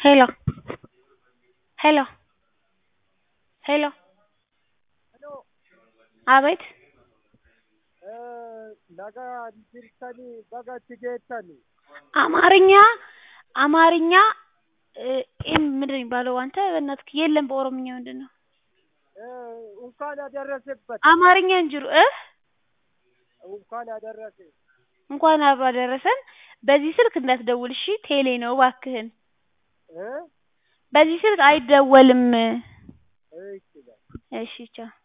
Hello. Hello. Hello. አቤት nagaa jirtanii bagatti geessani አማርኛ አማርኛ እ ምንድን ነው የሚባለው አንተ በእናትህ የለም በኦሮምኛ ምንድን ነው እንኳን ያደረሰበት አማርኛ እንጅሩ እ እንኳን ያደረሰ እንኳን አብሮ አደረሰን በዚህ ስልክ እንዳትደውል እሺ ቴሌ ነው እባክህን እ በዚህ ስልክ አይደወልም እሺ በል እሺ ቻው